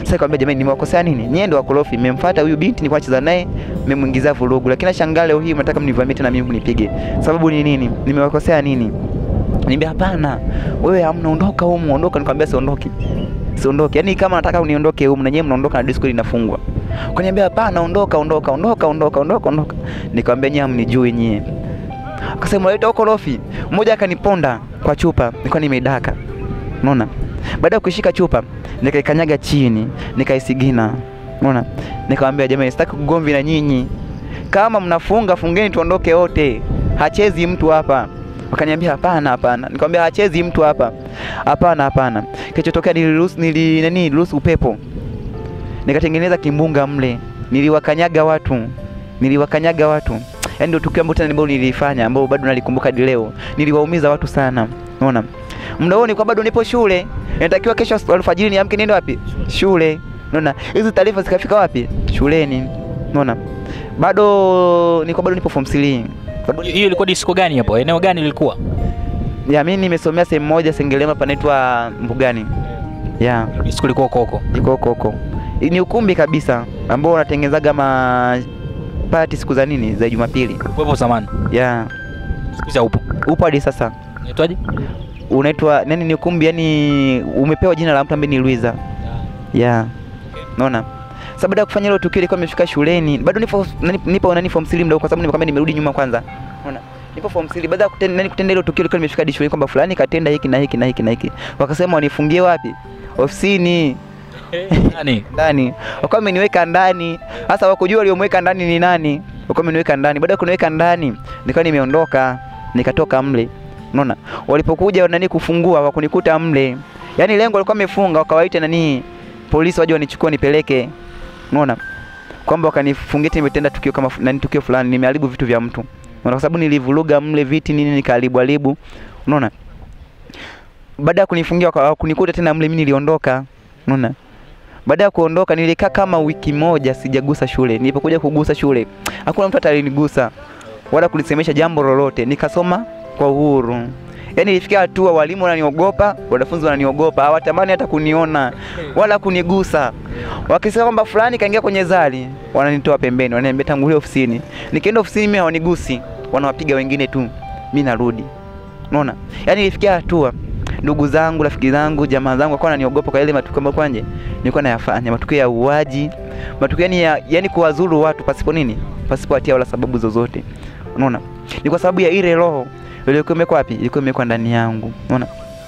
Sasa nikamwambia jamani, nimewakosea nini? Nyie ndio wakorofi, mmemfuata huyu binti nilikuwa nacheza naye, mmemwingizia vurugu, lakini nashangaa leo hii mnataka mnivamie tena mimi mnipige. Sababu ni nini? Nimewakosea nini? Niambia hapana, wewe hamna, ondoka humu, ondoka. Nikamwambia siondoki, siondoki. Yaani kama nataka uniondoke humu na nyewe mnaondoka na disco inafungwa. Kaniambia hapana, ondoka, ondoka, ondoka, ondoka, ondoka, ondoka. Nikamwambia nyie hamnijui nyie. Akasema leta ukorofi. Mmoja akaniponda kwa chupa, nilikuwa nimeidaka. Unaona? Baada ya kushika chupa, nikaikanyaga chini, nikaisigina. Unaona? Nikamwambia jamani, sitaki kugomvi na nyinyi. Kama mnafunga fungeni tuondoke wote. Hachezi mtu hapa. Wakaniambia hapana, hapana. Nikamwambia hachezi mtu hapa. Hapana, hapana. Kilichotokea niliruhusu nili nani niliruhusu upepo. Nikatengeneza kimbunga mle. Niliwakanyaga watu. Niliwakanyaga watu. Yaani ndio tukio ambalo tena ambalo nilifanya ambao bado nalikumbuka hadi leo. Niliwaumiza watu sana. Unaona? Muda huo nilikuwa bado nipo shule. Inatakiwa kesho alfajiri niamke niende wapi? Shule. Unaona? Hizi taarifa zikafika wapi? Shuleni. Unaona? Bado nilikuwa bado nipo form 3. Bado Hiyo ilikuwa disco gani hapo? Eneo gani lilikuwa? ya mimi nimesomea sehemu moja Sengerema panaitwa Mbugani. Ya, Disco ilikuwa koko. iko huko huko. Ni ukumbi kabisa ambao unatengenezaga ma party siku za nini? Za Jumapili. Wepo zamani. Ya, Siku hizi haupo. upo hadi sasa. Unaitwaje? Unaitwa nani? Ni ukumbi yani umepewa jina la mtu ambaye ni Luiza. Ya. Naona. Sasa baada ya kufanya hilo tukio ilikuwa imefika shuleni. Bado nipo nani- nipo nani form 3 mdogo kwa sababu nimekwambia nimerudi nyuma kwanza. Unaona? Nipo form 3 baada ya kutenda nani kutenda hilo tukio ilikuwa nimefika hadi shuleni kwamba fulani katenda hiki na hiki na hiki na hiki. Wakasema wanifungie wapi? Ofisini Nani? ndani. Wakawa wameniweka ndani. Sasa wakujua waliomweka ndani ni nani? Wakawa wameniweka ndani. Baada ya kuniweka ndani, nikawa nimeondoka, nikatoka mle. Unaona? Walipokuja nani kufungua wakunikuta mle. Yaani lengo walikuwa wamefunga wakawaita nani polisi waje wanichukue nipeleke. Unaona? Kwamba wakanifungia eti nimetenda tukio kama fu- nani tukio fulani, nimeharibu vitu vya mtu. Unaona? Kwa sababu nilivuruga mle viti nini nikaharibu haribu. Unaona? Baada ya kunifungia waka- kunikuta tena mle mimi niliondoka. Unaona? Baada ya kuondoka nilikaa kama wiki moja sijagusa shule. Nilipokuja kugusa shule, hakuna mtu atalinigusa wala kulisemesha jambo lolote. Nikasoma kwa uhuru. Yaani ilifikia hatua walimu wananiogopa, wanafunzi wananiogopa, hawatamani hata kuniona wala kunigusa. Wakisema kwamba fulani kaingia kwenye zali, wananitoa pembeni, wananiambia tangulia ofisini. Nikienda ofisini mimi hawanigusi, wanawapiga wengine tu. Mimi narudi. Unaona? Yaani ilifikia hatua ndugu zangu, rafiki zangu, jamaa zangu wakawa wananiogopa kwa ile matukio ambayo kwanje nilikuwa nayafanya, matukio ya uaji, matukio yani ya yani kuwazuru watu pasipo nini, pasipo hatia wala sababu zozote. Unaona, ni kwa sababu ya ile roho iliyokuwa imekwa wapi, ilikuwa imekwa ndani yangu. Unaona,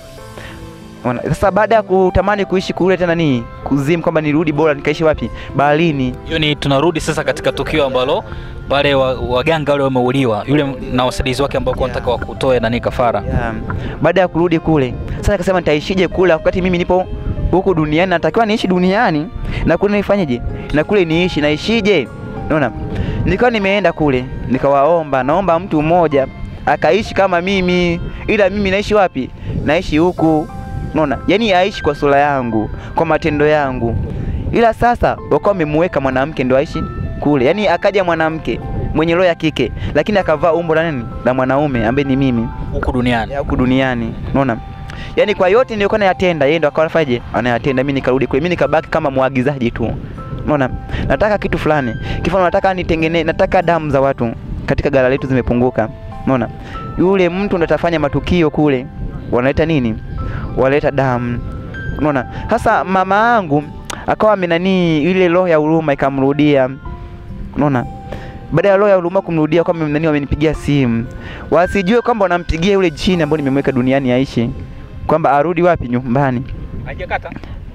unaona. Sasa baada ya kutamani kuishi kule tena ni kuzimu, kwamba nirudi bora nikaishi wapi, baharini. Hiyo ni tunarudi sasa katika tukio ambalo wale wa- waganga wale wameuliwa, yule na wasaidizi wake ambao yeah. wanataka wakutoe nani kafara. Ya, baada ya kurudi kule sasa nikasema nitaishije kule wakati mimi nipo huku duniani natakiwa niishi duniani na kule nifanyeje na kule niishi naishije unaona nilikuwa nimeenda kule nikawaomba naomba mtu mmoja akaishi kama mimi ila mimi naishi wapi naishi huku unaona yaani aishi kwa sura yangu kwa matendo yangu ila sasa wakawa wamemuweka mwanamke ndo aishi kule yaani akaja mwanamke mwenye roho ya kike lakini akavaa umbo la nini la mwanaume ambaye ni mimi huku duniani. ya huku duniani unaona yaani kwa yote nilikuwa nayatenda yeye ndo akawa anafanyaje anayatenda mimi nikarudi kule mimi nikabaki kama mwagizaji tu unaona nataka kitu fulani kifano nataka nitengene nataka damu za watu katika gala letu zimepunguka unaona yule mtu ndo atafanya matukio kule wanaleta nini wanaleta damu unaona sasa mama yangu akawa amenanii ile roho ya huruma ikamrudia unaona baada ya roho ya huruma kumrudia kwamba nani wamenipigia simu wasijue kwamba wanampigia yule jini ambaye nimemweka duniani aishi kwamba arudi wapi nyumbani Haijakata.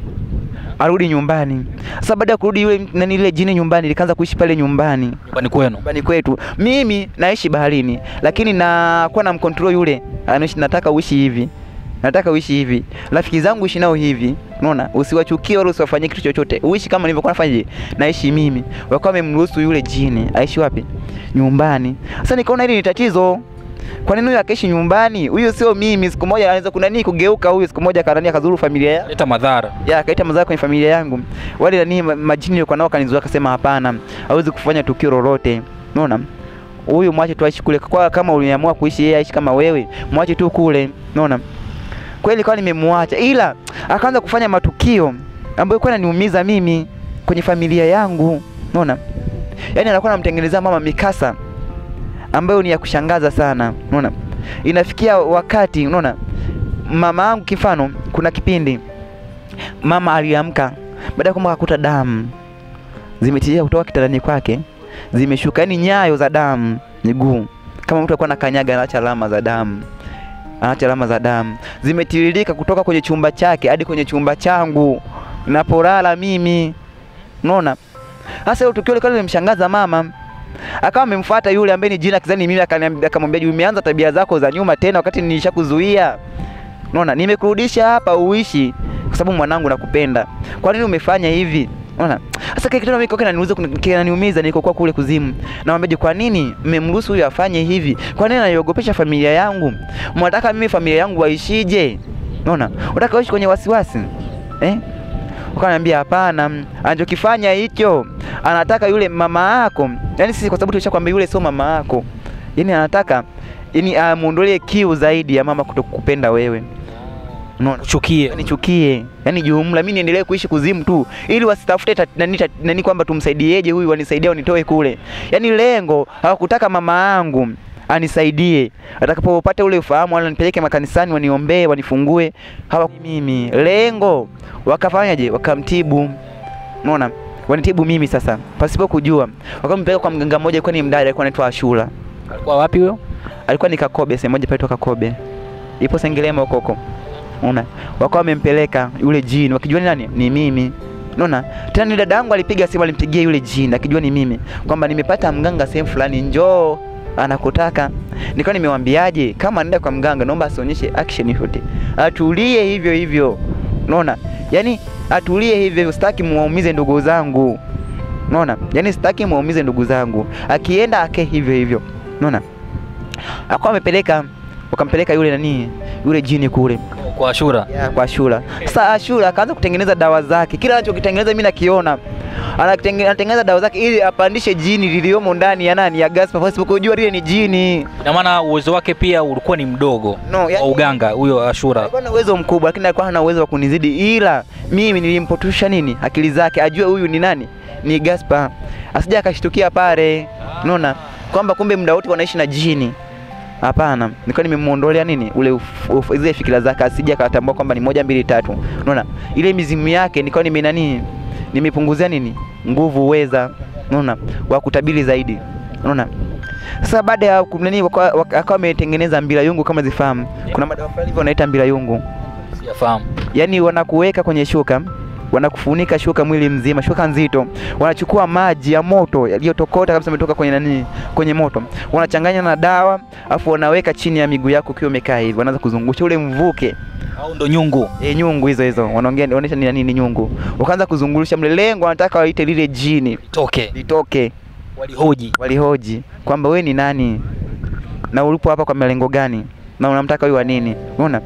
arudi nyumbani sasa baada ya kurudi yule nani ile jini nyumbani likaanza kuishi pale nyumbani Nyumbani kwenu. nyumbani kwetu mimi naishi baharini lakini nakuwa na mkontrol yule anaishi nataka uishi hivi nataka uishi hivi rafiki zangu uishi nao hivi unaona usiwachukie wala usiwafanyie kitu chochote uishi kama nilivyokuwa nafanya naishi mimi wakawa wamemruhusu yule jini aishi wapi nyumbani sasa nikaona hili ni tatizo kwa nini huyu akaishi nyumbani huyu sio mimi siku moja anaweza kuna nini kugeuka huyu siku moja karani akazuru familia ya Leta madhara. ya akaita madhara kwenye familia yangu wale nani ma- majini nilikuwa nao kanizuia akasema hapana hawezi kufanya tukio lolote unaona huyu mwache tu aishi kule kwa kama uliamua kuishi yeye aishi kama wewe mwache tu kule unaona kweli kwa nimemwacha ila akaanza kufanya matukio ambayo ilikuwa inaniumiza mimi kwenye familia yangu, unaona? Yaani anakuwa anamtengenezea mama mikasa ambayo ni ya kushangaza sana, unaona? Inafikia wakati, unaona, mama yangu kifano, kuna kipindi mama aliamka baada ya kwamba akakuta damu zimetiririka kutoka kitandani kwake, zimeshuka, yani nyayo za damu miguu, kama mtu alikuwa anakanyaga, anaacha alama za damu, anaacha alama za damu zimetiririka kutoka kwenye chumba chake hadi kwenye chumba changu napolala mimi, unaona. Sasa hilo tukio likawa limemshangaza mama, akawa amemfuata yule ambaye ni jina kizani mimi, akaniambia akamwambia, umeanza tabia zako za nyuma tena, wakati nilishakuzuia. Unaona, nimekurudisha hapa uishi kwa sababu mwanangu nakupenda. Kwa nini umefanya hivi? Unaona? Sasa kile kitendo mimi kinaniumiza kinaniumiza nilikokuwa kule kuzimu. Namwambia kwa nini mmemruhusu huyu afanye hivi? Kwa nini anaiogopesha familia yangu? Mnataka mimi familia yangu waishije? Unaona? Unataka waishi kwenye wasiwasi? Eh? Ukaniambia hapana, anachokifanya hicho anataka yule mama yako. Yaani sisi kwa sababu tulishakwambia yule sio mama yako. Yaani anataka yaani amuondolee kiu zaidi ya mama kutokupenda wewe. Unaona? Chukie. nichukie yani jumla mi niendelee kuishi kuzimu tu ili wasitafute tat- nani, tat- nani kwamba tumsaidieje huyu wanisaidia wanitoe kule yani lengo hawakutaka mama yangu anisaidie atakapopata ule ufahamu wala nipeleke makanisani waniombee wanifungue hawa mimi lengo wakafanyaje wakamtibu unaona wanitibu mimi sasa pasipo kujua wakampeleka kwa mganga mmoja alikuwa ni mdada alikuwa anaitwa Ashura Alikuwa wapi huyo? alikuwa ni Kakobe sehemu moja pale Kakobe ipo Sengerema huko huko unaona wakawa wamempeleka yule jini wakijua ni nani ni mimi unaona tena ni dada yangu alipiga simu alimpigia yule jini akijua ni mimi kwamba nimepata mganga sehemu fulani njoo anakutaka nikawa nimewambiaje kama anaenda kwa mganga naomba asionyeshe action yote atulie hivyo hivyo unaona yani atulie hivyo hivyo sitaki muwaumize ndugu zangu unaona yani sitaki muwaumize ndugu zangu akienda ake hivyo hivyo unaona akawa amepeleka wakampeleka yule nani yule jini kule Kwa Ashura. ya, kwa Ashura. Sasa Ashura akaanza kutengeneza dawa zake, kila anachokitengeneza mimi nakiona. Anatenge- Anatengeneza dawa zake ili apandishe jini liliomo ndani ya nani ya Gaspar, pasipo kujua lile ni jini. Ina maana uwezo wake pia ulikuwa ni mdogo No, wa yani- uganga huyo Ashura. Alikuwa na uwezo mkubwa, lakini alikuwa hana uwezo wa kunizidi, ila mimi nilimpotosha nini akili zake, ajue huyu ni nani, ni Gaspar, asija akashtukia pale, unaona kwamba kumbe muda wote wanaishi na jini. Hapana, nilikuwa nimemuondolea nini ule uf- uf- zile fikira zake, asije akatambua kwamba ni moja mbili tatu. Unaona, ile mizimu yake nilikuwa nime nani, nimepunguzia nini nguvu, uweza, unaona, wa kutabiri zaidi, unaona. Sasa baada ya ku- nani, waka- waka- akawa ametengeneza mbila yungu, kama zifahamu, kuna madawa fulani hivyo wanaita mbila yungu Sijafahamu. yaani wanakuweka kwenye shuka wanakufunika shuka mwili mzima, shuka nzito, wanachukua maji ya moto yaliyotokota kabisa, yametoka kwenye nani, kwenye moto, wanachanganya na dawa, afu wanaweka chini ya miguu yako ukiwa umekaa hivi, wanaanza kuzungusha ule mvuke Au ndo nyungu. e, nyungu hizo hizo, wanaongea wanaonyesha ni nini nyungu, wakaanza kuzungusha mle, lengo wanataka waite lile jini Toke. litoke. Walihoji. Walihoji kwamba we ni nani na ulipo hapa kwa malengo gani na unamtaka huyu wa nini? Unaona?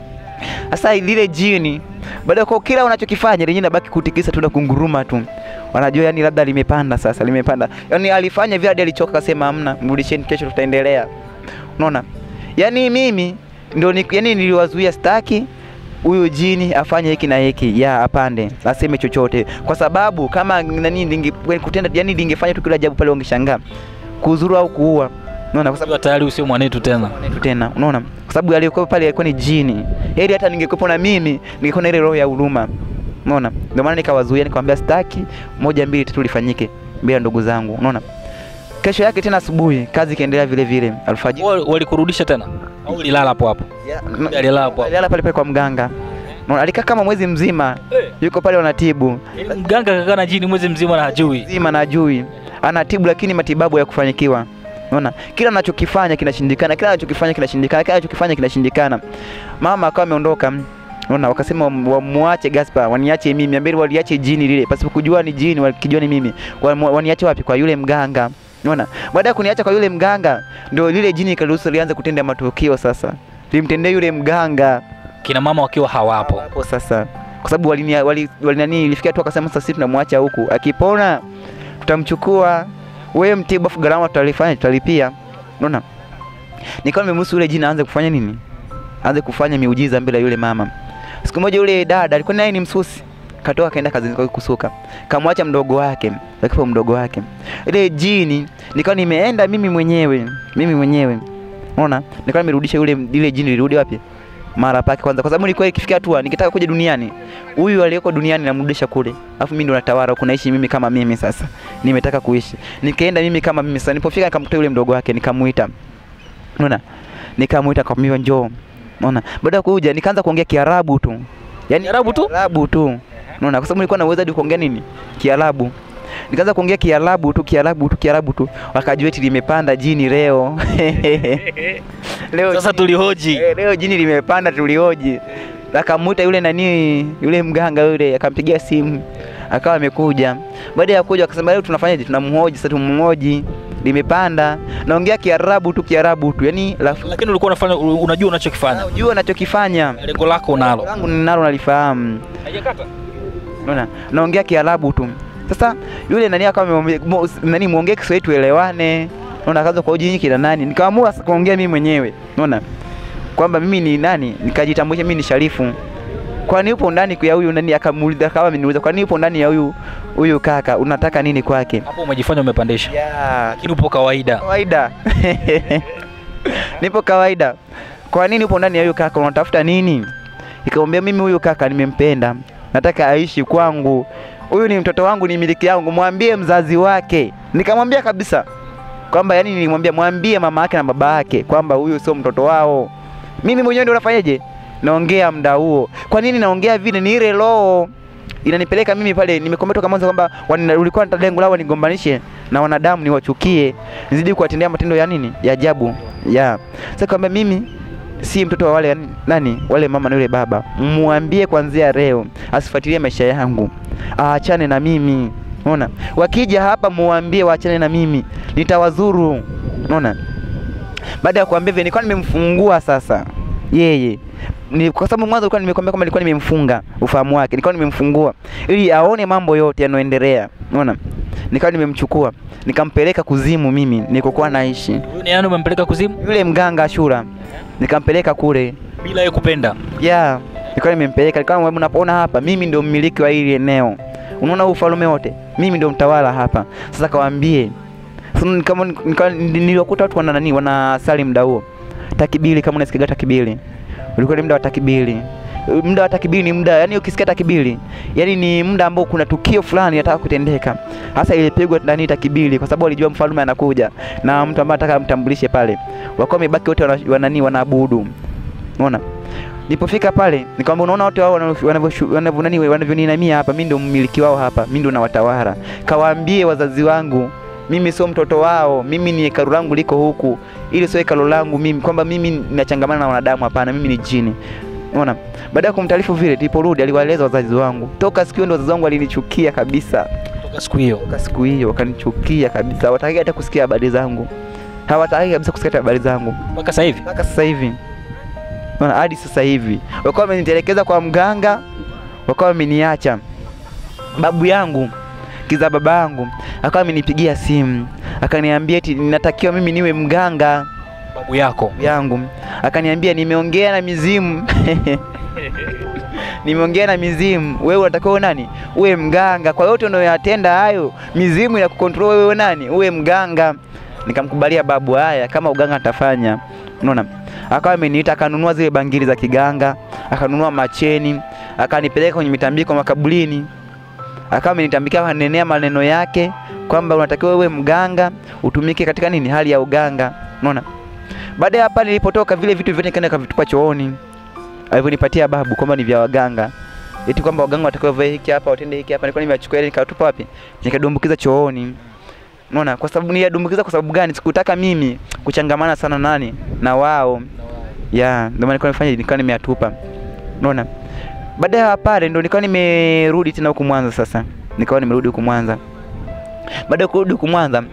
Sasa lile jini baada ya kwa kila unachokifanya lenyewe nabaki kutikisa tu na kunguruma tu. Wanajua yani labda limepanda sasa, limepanda. Yaani alifanya vile hadi alichoka akasema hamna, mrudisheni kesho tutaendelea. Unaona? Yaani mimi ndio ni, yani niliwazuia staki huyu jini afanye hiki na hiki ya apande aseme chochote kwa sababu kama nani ninge, kutenda yani lingefanya tu kila ajabu pale wangeshangaa kuzuru au kuua unaona kwa sababu Sababu tayari usio mwanetu tena. tu tena unaona kwa sababu aliyekuwa pale alikuwa ni jini heri hata ningekuwa na mimi ningekuwa na ile roho ya huruma unaona ndio maana nikawazuia nikamwambia sitaki moja mbili tatu lifanyike mbele ya ndugu zangu unaona kesho yake tena asubuhi kazi ikaendelea vile vile alfajiri Wal- Walikurudisha tena. Au ulilala hapo hapo. Ya, Alilala hapo hapo. alilala pale pale kwa mganga unaona alikaa kama mwezi mzima yuko pale wanatibu Yaani Mganga kakaa na jini mwezi mzima na hajui. mzima na ajui anatibu lakini matibabu ya kufanyikiwa unaona kila anachokifanya kinashindikana kila anachokifanya kinashindikana kila anachokifanya kinashindikana mama akawa ameondoka unaona wakasema wam- wamuache Gaspar waniache mimi ambeni waliache jini lile pasipo kujua ni jini walikijua ni mimi Wamu- waniache wapi kwa yule mganga unaona baada ya kuniacha kwa yule mganga ndio lile jini ikaruhusu lianze kutenda matukio sasa limtendea yule mganga Kina mama wakiwa hawapo. hapo sasa kwa sababu walini wali, wali nani ilifikia tu akasema sasa sisi tunamwacha huku akipona tutamchukua wewe mtibu afu gharama tutalifanya tutalipia unaona nikawa nimemruhusu yule jina aanze kufanya nini aanze kufanya miujiza mbele ya yule mama siku moja yule dada alikuwa naye ni msusi katoka kaenda kazini kwake kusuka, kamwacha mdogo wake, akifa mdogo wake. Ile jini nikawa nimeenda mimi mwenyewe, mimi mwenyewe, unaona, nikawa nimerudisha yule ile jini lirudi wapi mara pake kwanza, kwa sababu nilikuwa ikifikia hatua nikitaka kuja duniani, huyu aliyeko duniani namrudisha kule, alafu mimi ndo natawala huku, naishi mimi kama mimi. Sasa nimetaka kuishi, nikaenda mimi kama mimi. Sasa nilipofika nikamkuta yule mdogo wake, nikamuita, unaona, nikamuita nikamwambia njoo, unaona. Baada ya kuja nikaanza kuongea Kiarabu tu, yani Kiarabu tu? Kiarabu tu, unaona, kwa sababu nilikuwa na uwezo hadi kuongea nini Kiarabu nikaanza kuongea Kiarabu tu Kiarabu tu Kiarabu tu, wakajua eti limepanda jini leo leo Sasa tulihoji. Eh, leo jini limepanda tulioji. Akamuita yule nani yule mganga yule akampigia simu akawa amekuja. Baada ya kuja akasema leo tunafanyaje? Tunamhoji sasa, tumhoji limepanda. Naongea Kiarabu tu Kiarabu tu, yani lafu Lakini ulikuwa unafanya unajua unachokifanya. unajua anachokifanya Lengo lako unalo. langu ninalo nalifahamu. Haijakata. Unaona, naongea Kiarabu tu. Sasa yule nani akawa amemwambia mo- nani muongee Kiswahili tuelewane. Unaona, akaanza kwa ujinyi kina nani, nikaamua sasa kuongea mimi mwenyewe. Unaona kwamba mimi ni nani, nikajitambulisha mimi ni Sharifu. Kwani upo ndani ya huyu nani? Akamuuliza kama ameniuliza, kwani upo ndani ya huyu huyu kaka, unataka nini kwake? Hapo umejifanya umepandisha. Ya, Lakini upo kawaida. kawaida nipo kawaida. Kwa nini upo ndani ya huyu kaka, unatafuta nini? Nikamwambia mimi huyu kaka nimempenda, nataka aishi kwangu, huyu ni mtoto wangu, ni miliki yangu, mwambie mzazi wake. Nikamwambia kabisa kwamba yani, nilimwambia mwambie mama yake na baba yake kwamba huyu sio mtoto wao. Mimi mwenyewe ndio nafanyaje, naongea muda huo. Kwa nini naongea vile? Ni ile roho inanipeleka mimi pale. Nimekwambia toka mwanzo kwamba wana- ulikuwa na lengo lao wanigombanishe na wanadamu, niwachukie, nizidi kuwatendea matendo ya nini ya ajabu ya sasa, kwamba mimi si mtoto wa wale yani- nani wale mama na yule baba. Mwambie kuanzia leo asifuatilie maisha yangu, aachane na mimi. Unaona, wakija hapa muambie waachane na mimi, nitawazuru. Unaona, baada ya kuambia hivyo, nilikuwa nimemfungua sasa yeye ni kwa sababu mwanzo nilikuwa nimekwambia kwamba nilikuwa nimemfunga ufahamu wake, nilikuwa nimemfungua ili aone mambo yote yanayoendelea. Unaona, nikawa nimemchukua nikampeleka kuzimu, mimi nilikokuwa naishi, Huyu ni nani umempeleka kuzimu yule mganga Ashura, nikampeleka kule bila yeye kupenda? ya nilikuwa nimempeleka, nilikuwa unapoona hapa, mimi ndio mmiliki wa hili eneo, unaona huu ufalme wote, mimi ndio mtawala hapa. Sasa kawaambie sasa, ni kama nika- niliwakuta watu wana nani, wanasali muda huo takibili, kama unasikia takibili, ulikuwa ni muda wa takibili. Muda wa takibili ni muda, yani ukisikia takibili, yani ni muda ambao kuna tukio fulani nataka kutendeka. Hasa ilipigwa ndani takibili, kwa sababu walijua mfalme anakuja na mtu ambaye anataka amtambulishe pale, wakawa wamebaki wote wana- wanani wanaabudu, unaona Nilipofika pale nikamwambia, unaona wote wao wanavyo- wanavyo- wanavyo- nani wanavyoninamia hapa, mimi ndio mmiliki wao hapa, mimi ndio nawatawala. Kawaambie wazazi wangu mimi sio mtoto wao, mimi ni hekalu langu liko huku, ili sio hekalu langu mimi, kwamba mimi ninachangamana na wanadamu. Hapana, mimi ni jini. Unaona, baada ya kumtaarifu vile, niliporudi aliwaeleza wazazi wangu. Toka siku hiyo ndio wazazi wangu walinichukia kabisa, Toka siku hiyo. toka siku hiyo wakanichukia kabisa, hawataki hata kusikia habari zangu, hawataki kabisa kusikia hata habari zangu Mpaka sasa hivi. mpaka sasa hivi Unaona, hadi sasa hivi wakawa wamenitelekeza kwa mganga, wakawa wameniacha. Babu yangu kiza baba yangu akawa amenipigia simu akaniambia eti ninatakiwa mimi niwe mganga Babu yako. babu yangu akaniambia nimeongea na mizimu nimeongea na mizimu, wewe unatakiwa uwe nani? Uwe mganga. Kwa yote unayoyatenda hayo, mizimu inakukontrol wewe uwe nani? Uwe mganga. Nikamkubalia babu, haya kama uganga atafanya. Unaona, akawa ameniita akanunua zile bangili za kiganga, akanunua macheni, akanipeleka kwenye mitambiko makaburini, akawa amenitambikia, akanenea maneno yake kwamba unatakiwa uwe mganga, utumike katika nini, hali ya uganga. Unaona, baada ya hapa nilipotoka, vile vitu vyote nikaenda kavitupa chooni alivyonipatia babu kwamba ni vya waganga, eti kwamba waganga watakiwa vae hiki hapa, watende hiki hapa. Nilikuwa nimechukua ile nikatupa wapi? Nikadumbukiza chooni. Unaona, kwa sababu nilidumbukiza kwa sababu gani? Sikutaka mimi kuchangamana sana nani na wao, ya ndio maana nilikuwa nimefanya, nilikuwa nimeyatupa. Unaona, baada ya pale ndo nikawa nimerudi tena huku Mwanza. Sasa nikawa nimerudi huku Mwanza. Baada ya kurudi huku Mwanza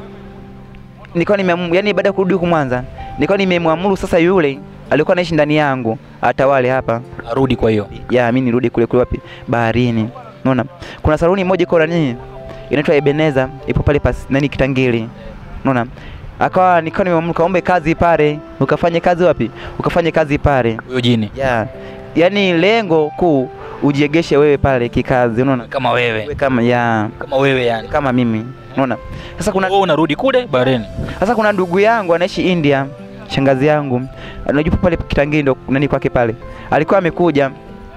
nikawa nimeamua, yani baada ya kurudi huku Mwanza nikawa nimemwamuru sasa yule alikuwa anaishi ndani yangu atawale hapa Arudi kwa hiyo. ya mimi nirudi kule kule wapi baharini. Unaona, kuna saluni moja iko nani inaitwa Ebeneza, ipo pale pas nani Kitangili. Unaona, akawa nikawa nimemwamuru kaombe kazi pale, ukafanye kazi wapi? Ukafanye kazi pale Huyo jini. ya yani lengo kuu ujiegeshe wewe pale kikazi, unaona Kama wewe. Wewe kama ya Kama wewe yani. kama mimi, unaona. Sasa kuna Wewe unarudi kule Bahrain. sasa kuna ndugu yangu anaishi India, shangazi yangu unajua pale Kitangii ndo nani kwake pale, alikuwa amekuja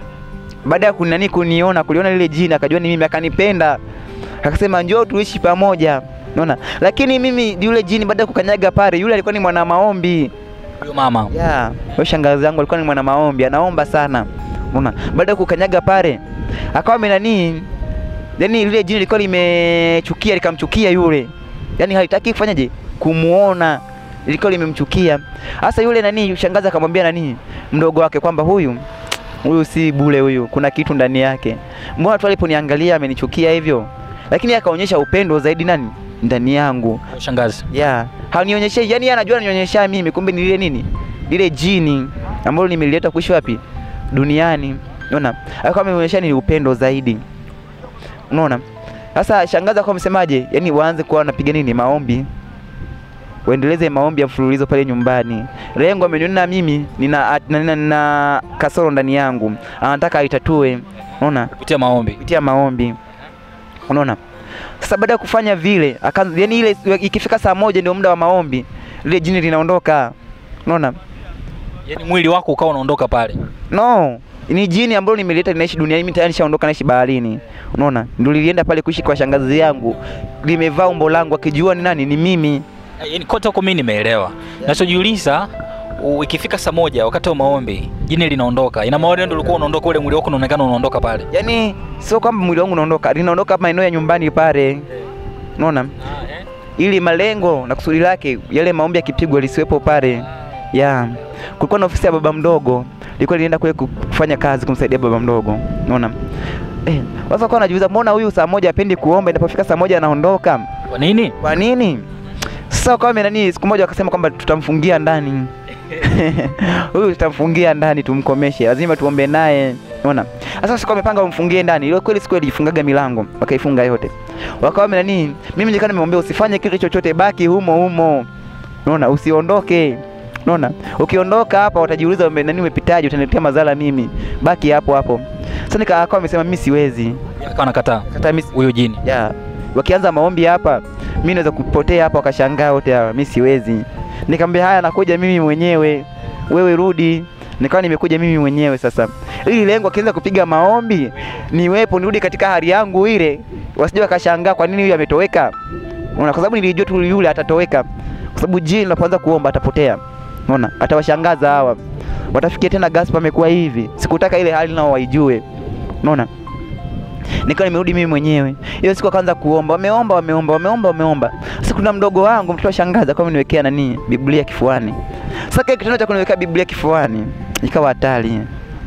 baada ya kunani kuniona kuliona lile jini akajua ni mimi akanipenda akasema njoo tuishi pamoja unaona lakini mimi yule jini baada ya kukanyaga pale yule alikuwa ni mwana maombi Huyo mama. ya yeah. shangazi yangu alikuwa ni mwana maombi anaomba sana unaona baada ya kukanyaga pale akawa amenani yani lile jini lilikuwa limechukia likamchukia yule yani halitaki kufanyaje kumuona lilikuwa limemchukia hasa yule nani shangazi akamwambia nani mdogo wake kwamba huyu huyu si bule huyu kuna kitu ndani yake mbona tu aliponiangalia amenichukia hivyo lakini akaonyesha upendo zaidi nani ndani yangu Shangazi. yeah. hanionyeshe yani yeye anajua ananionyesha mimi kumbe ni lile nini lile jini ambalo nimelileta kuishi wapi duniani unaona akawa amenionyesha ni upendo zaidi unaona sasa shangaza kwa msemaje yani waanze kuwa wanapiga nini maombi waendeleze maombi ya mfululizo pale nyumbani lengo ameniona mimi nina, nina, nina kasoro ndani yangu anataka aitatue unaona Kupitia maombi. kupitia maombi unaona sasa baada ya kufanya vile akaanza yani ile ikifika saa moja ndio muda wa maombi lile jini linaondoka unaona Yaani mwili wako ukawa unaondoka pale. no ni jini ambalo nimeleta linaishi duniani mimi tayari nishaondoka naishi baharini unaona ndio lilienda pale kuishi kwa shangazi yangu limevaa umbo langu akijua ni nani ni mimi Yaani kote huko mimi nimeelewa. Nachojiuliza u- ikifika saa moja wakati wa maombi jini linaondoka. Ina maana ndio ulikuwa unaondoka ule mwili wako unaonekana unaondoka pale. yaani sio kwamba mwili wangu unaondoka linaondoka maeneo ya nyumbani pale unaona ili malengo na kusudi lake yale maombi yakipigwa lisiwepo pale ya kulikuwa na ofisi ya baba mdogo ilikuwa lienda kule kufanya kazi kumsaidia baba mdogo unaona eh sasa kwa najiuliza mbona huyu saa moja apendi kuomba inapofika saa moja anaondoka Kwa nini? kwa nini sasa kwa nani siku moja wakasema kwamba tutamfungia ndani huyu tutamfungia ndani tumkomeshe lazima tuombe naye unaona sasa siku wamepanga wamfungie ndani ile kweli siku ilifungaga milango wakaifunga yote wakawa nani mimi nilikuwa nimemwambia usifanye kitu chochote baki humo humo unaona usiondoke unaona ukiondoka hapa watajiuliza ume- nani umepitaje utaniletea madhara mimi baki hapo hapo sasa nikawa amesema mimi siwezi Akawa anakataa hata mimi huyo jini. ya wakianza maombi hapa mimi naweza kupotea hapa wakashangaa wote hawa mimi siwezi nikamwambia haya nakuja mimi mwenyewe wewe rudi nikawa nimekuja mimi mwenyewe sasa ili lengo akianza kupiga maombi niwepo nirudi katika hali yangu ile wasije wakashangaa kwa nini huyu ametoweka unaona kwa sababu nilijua tu yule atatoweka kwa sababu jini unapoanza kuomba atapotea unaona atawashangaza hawa watafikia tena Gaspar amekuwa hivi sikutaka ile hali nao waijue unaona nikawa nimerudi mimi mwenyewe. Hiyo siku akaanza kuomba, wameomba wameomba wameomba wameomba. Sasa kuna mdogo wangu mtoto wa shangazi akawa ameniwekea nani Biblia kifuani. Sasa kile kitendo cha kuniwekea Biblia kifuani ikawa hatari.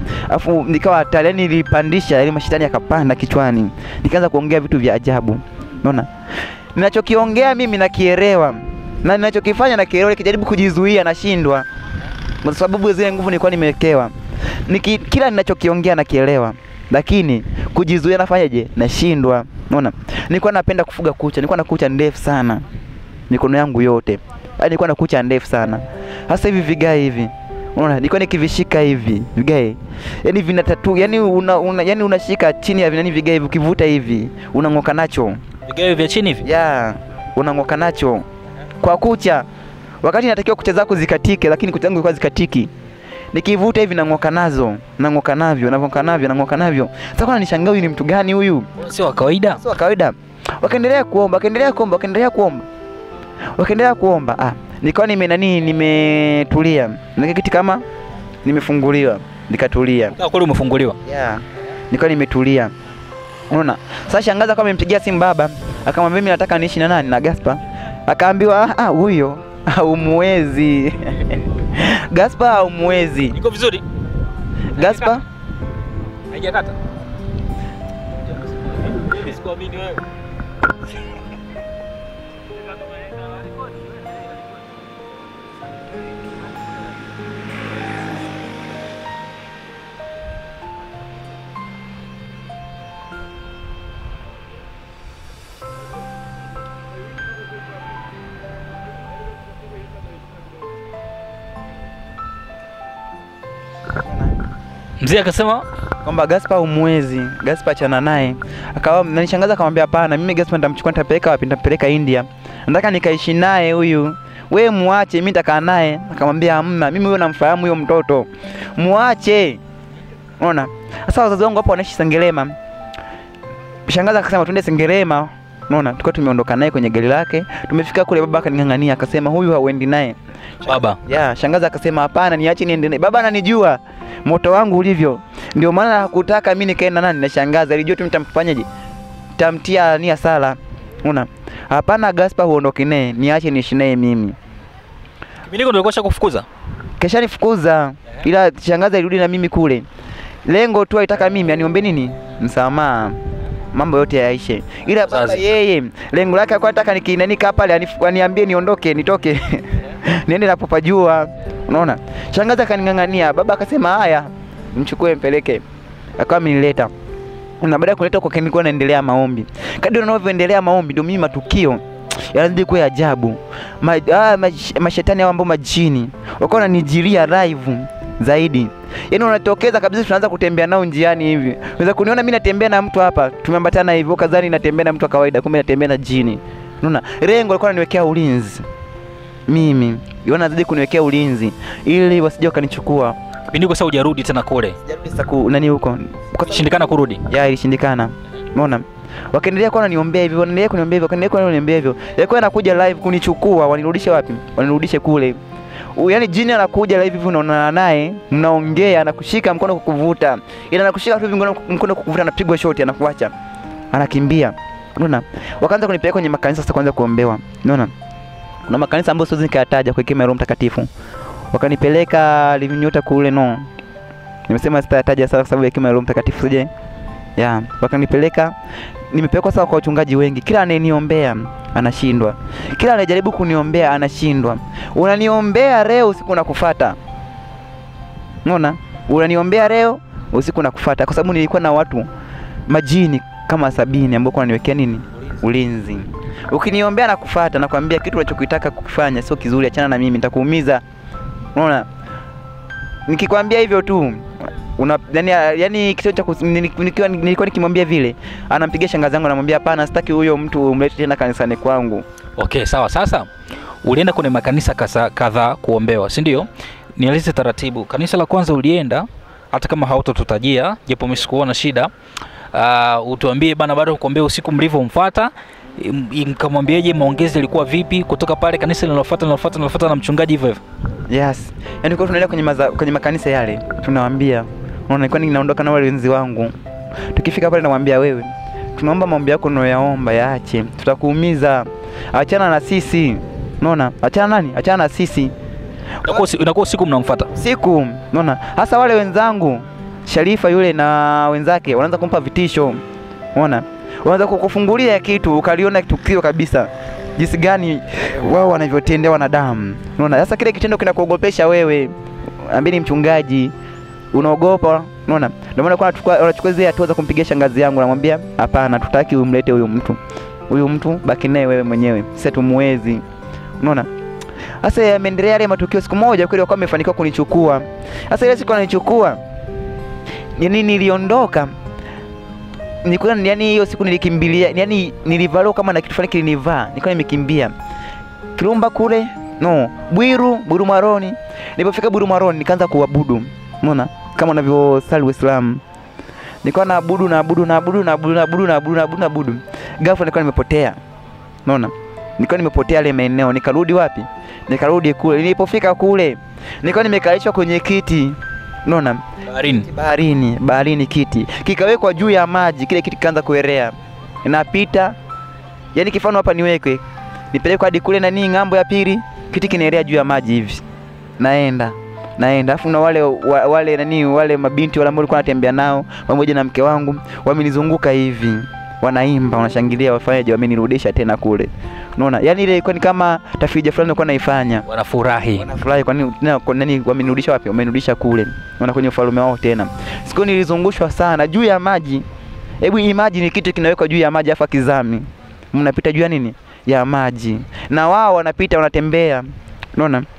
Afu nikawa hatari, yani nilipandisha yani mashetani yakapanda kichwani. Nikaanza kuongea vitu vya ajabu. Unaona? Ninachokiongea mimi nakielewa. Na ninachokifanya nakielewa, nikijaribu kujizuia nashindwa. Kwa sababu zile nguvu nilikuwa nimewekewa. Niki, kila ninachokiongea nakielewa lakini kujizuia nafanyaje? Nashindwa. Unaona, nilikuwa napenda kufuga kucha, nilikuwa na kucha ndefu sana, mikono yangu yote, yaani nilikuwa na kucha ndefu sana. Hasa hivi vigae hivi, unaona, nilikuwa nikivishika hivi vigae, yani vina tatu, yani una, una, yani unashika chini ya vinani vigae hivi, ukivuta hivi unang'oka nacho Vigae vya chini hivi. ya unang'oka nacho kwa kucha, wakati natakiwa kucha zako zikatike, lakini kucha zangu zilikuwa zikatiki nikivuta hivi nang'oka nazo nang'oka navyo nang'oka navyo nang'oka navyo. Sasa kwa nishangaa huyu ni mtu gani huyu? Sio wa kawaida. Sio wa kawaida. Wakaendelea kuomba, wakaendelea kuomba, wakaendelea kuomba, wakaendelea kuomba. Ah, nikawa nime nani, nimetulia, nikakiti kama nimefunguliwa, nikatulia. Kama kweli umefunguliwa. Yeah. Nikawa nimetulia. Unaona? Sasa shangaza kama amempigia simu baba, akamwambia mimi nataka niishi na nani na Gaspar. Akaambiwa "Ah, ah huyo haumwezi. Gaspar haumwezi. Iko vizuri? Gaspar Haijakata. Sikuamini wewe. Mzee akasema kwamba Gaspar umwezi, Gaspar achana naye. Akawa nanishangaza akamwambia hapana, mimi Gaspar nitamchukua nitapeleka wapi? Nitampeleka India. Nataka nikaishi naye huyu. We muache, mimi nitakaa naye. Akamwambia hamna, mimi huyo namfahamu huyo mtoto. Muache. Unaona? Sasa wazazi wangu hapo wanaishi Sengerema. Shangaza akasema twende Sengerema. Unaona? Tulikuwa tumeondoka naye kwenye gari lake. Tumefika kule baba akaning'ang'ania akasema huyu hauendi naye. Baba. Ya, shangaza akasema hapana, niache niende naye. Baba ananijua moto wangu ulivyo. Ndio maana hakutaka mimi nikaenda nani na shangaza. Alijua tu nitamfanyaje? Tamtia nia sala. Una? Hapana Gaspar huondoke naye, niache niishi naye mimi. Mimi niko ndio kosha kufukuza. Kesha nifukuza. Ila shangaza ilirudi na mimi kule. Lengo tu aitaka mimi aniombe nini? Msamaha. Mambo yote yaishe. Ila baba Mzazi. yeye lengo lake alikuwa anataka nikinanikaa pale anif- aniambie niondoke, nitoke. Niende napopajua. Unaona? Shangaza akaning'ang'ania, baba akasema haya, mchukue mpeleke. Akawa amenileta. Na baada ya kuleta kwa nilikuwa naendelea maombi. Kadri unavyoendelea maombi ndio mimi matukio yanazidi kuwa ya ajabu. Ma, ah, mash, mashetani hao ambao majini wakawa wananijilia live zaidi. Yaani unatokeza kabisa, tunaanza kutembea nao njiani hivi. Unaweza kuniona mimi natembea na mtu hapa, tumeambatana hivyo, kadhani natembea na mtu wa kawaida, kumbe natembea na jini. Unaona? Lengo alikuwa ananiwekea ulinzi. Mimi, yona azidi kuniwekea ulinzi ili wasije wakanichukua. Kipindi kwa sasa hujarudi tena kule. Sijarudi sasa ku nani huko. Kwa Shindikana kurudi. ya ilishindikana. Umeona? Wakaendelea kuwa wananiombea hivyo, wanaendelea kuniombea hivyo, wakaendelea kuwa wananiombea hivyo. Yalikuwa yanakuja live kunichukua, wanirudishe wapi? Wanirudishe kule. U- Yaani jini anakuja live hivi unaonana naye, mnaongea, anakushika mkono kukuvuta. Ila anakushika tu hivi mkono mkono kukuvuta anapigwa shoti anakuacha. Anakimbia. Unaona? Wakaanza kunipeleka kwenye makanisa sasa kwanza kuombewa. Unaona? Kuna makanisa ambayo siwezi nikayataja kwa hekima ya Roho Mtakatifu. Wakanipeleka Living kule no. Nimesema sitataja sana kwa sababu ya hekima ya Roho Mtakatifu sije. Ya, wakanipeleka nimepelekwa sawa kwa wachungaji wengi. Kila anayeniombea anashindwa. Kila anayejaribu kuniombea anashindwa. Unaniombea leo usiku nakufuata. Unaona? Unaniombea leo usiku nakufuata kwa sababu nilikuwa na watu majini kama sabini ambao kwa niwekea nini? Ulinzi. Ukiniombea nakufuata nakwambia kitu unachokitaka kukifanya sio kizuri, achana na mimi nitakuumiza. Unaona? Nikikwambia hivyo tu una yani, yani kitendo cha kus- nili- nikiwa nilikuwa nikimwambia vile, anampigia shangazi yangu anamwambia hapana, sitaki huyo mtu umlete tena kanisani kwangu. Okay, sawa. Sasa ulienda kwenye makanisa kasa- kadhaa kuombewa, si ndio? Nieleze taratibu. Kanisa la kwanza ulienda, hata kama hautotutajia, japo mimi sikuona shida. Uh, utuambie bana, baada ya kuombea usiku mlivyomfuata im- mkamwambiaje, maongezi yalikuwa vipi? Kutoka pale kanisa linalofuata linalofuata linalofuata na mchungaji hivyo hivyo. Yes. Yaani kwa tunaenda kwenye maza, kwenye makanisa yale, tunawaambia, unaona nilikuwa ninaondoka na wale wenzi wangu. Tukifika pale namwambia wewe, tunaomba maombi yako unayoyaomba yaache. Tutakuumiza. Achana na sisi. Unaona? Achana nani? Achana na sisi. Inakuwa usi- inakuwa usiku mnamfuata. siku unaona hasa wale wenzangu Sharifa yule na wenzake wanaanza kumpa vitisho unaona wanaanza kukufungulia kitu ukaliona tukio kabisa jinsi gani wao wanavyotendea wanadamu unaona sasa kile kitendo kinakuogopesha wewe ambini mchungaji unaogopa unaona ndio maana kwa anachukua anachukua zile hatua za kumpigia shangazi yangu namwambia hapana tutaki umlete huyu mtu huyu mtu baki naye wewe mwenyewe sisi tumuwezi unaona sasa yameendelea yale matukio. Siku moja kweli wakawa wamefanikiwa kunichukua. Sasa ile siku ananichukua, yani niliondoka nilikuwa yani, hiyo siku nilikimbilia, yani nilivalo kama na kitu fulani kilinivaa, nilikuwa nimekimbia Kirumba kule, no Bwiru, Bwiru Maroni. Nilipofika Bwiru Maroni nikaanza kuabudu, unaona kama unavyosali Uislamu. Nilikuwa naabudu naabudu naabudu naabudu naabudu naabudu naabudu naabudu, ghafla nilikuwa nimepotea, unaona nilikuwa nimepotea yale maeneo, nikarudi wapi? Nikarudi kule. Nilipofika kule, nilikuwa nimekalishwa kwenye kiti, unaona, Baharini. baharini, baharini, kiti kikawekwa juu ya maji, kile kiti kikaanza kuelea, inapita yani, kifano hapa niwekwe, nipelekwe hadi kule nani ng'ambo ya pili, kiti kinaelea juu ya maji hivi, naenda naenda afu na wale wa, wale nani wale mabinti wale ambao nilikuwa natembea nao pamoja na mke wangu wamenizunguka hivi wanaimba wanashangilia wafanyaje wamenirudisha tena kule unaona yani ile ilikuwa ni kama tafrija fulani nilikuwa naifanya Wanafurahi. wanafurahi kwa nini tena kwa nani wamenirudisha wapi wamenirudisha kule unaona kwenye ufalme wao tena siku nilizungushwa sana juu ya maji hebu imagine kitu kinawekwa juu ya maji afa kizami mnapita juu ya nini ya maji na wao wanapita wanatembea unaona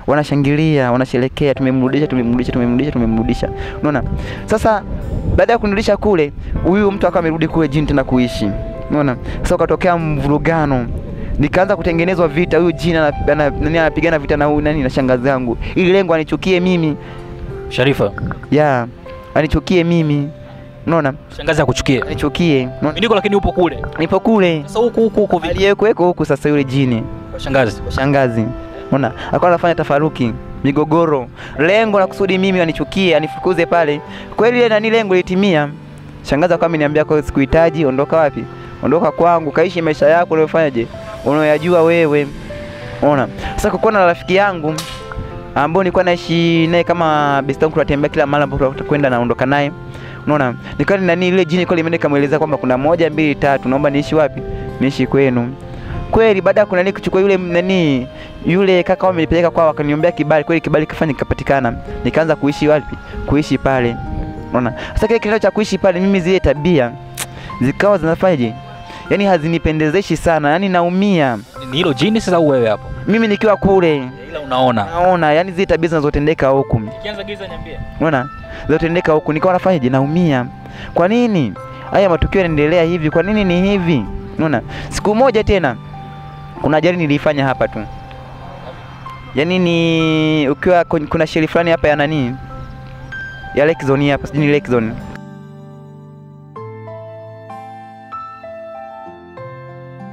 wanashangilia, wanasherekea, tumemrudisha, tumemrudisha, tumemrudisha, tumemrudisha. Unaona? Sasa baada ya kunirudisha kule, huyu mtu akawa amerudi kule jini tena kuishi. Unaona? Sasa ukatokea mvurugano. Nikaanza kutengenezwa vita, huyu jini ana- ana- nani anapigana vita na huyu nani na shangazi yangu, ili lengo anichukie mimi, Sharifa, ya anichukie mimi, unaona, shangazi akuchukie. anichukie. Unaona? Mimi niko lakini upo kule. Nipo kule Sasa huku huku huku vipi? aliyekuweko huku sasa, yule jini Kwa shangazi. shangazi, unaona, akawa anafanya tafaruki, migogoro, lengo la kusudi mimi anichukie, anifukuze pale. Kweli ile nani, lengo litimia. Shangazi akawa ameniambia kwa sikuhitaji, ondoka wapi? Ondoka kwangu, kaishi maisha yako unayofanyaje, unayoyajua wewe. Unaona, sasa kukuwa na rafiki yangu ambao nilikuwa naishi naye kama best yangu, tunatembea kila mahali ambapo tutakwenda, naondoka naye. Unaona, nikawa ni nani, ile jini kwa limeenda nikamweleza kwamba kuna moja mbili tatu, naomba niishi wapi? Niishi kwenu kweli baada ya kuna nini kuchukua yule nani yule kaka wao amenipeleka kwao, akaniombea kibali. Kweli kibali kifanya kikapatikana, nikaanza kuishi wapi? Kuishi pale. Unaona, sasa kile kitendo cha kuishi pale, mimi zile tabia zikawa zinafanyaje, yani hazinipendezeshi sana, yani naumia Ni hilo jini sasa au wewe hapo? mimi nikiwa kule, Ila unaona. naona yani zile tabia zinazotendeka huku, Ikianza giza niambie. unaona, zinazotendeka huku, nikawa nafanyaje, naumia. Kwa nini haya matukio yanaendelea hivi? Kwa nini ni hivi? Unaona, siku moja tena kuna ajali nilifanya hapa tu yaani ni ukiwa kwenye- kuna sheri fulani hapa ya nani ya Lake Zone hapa sijui ni Lake Zone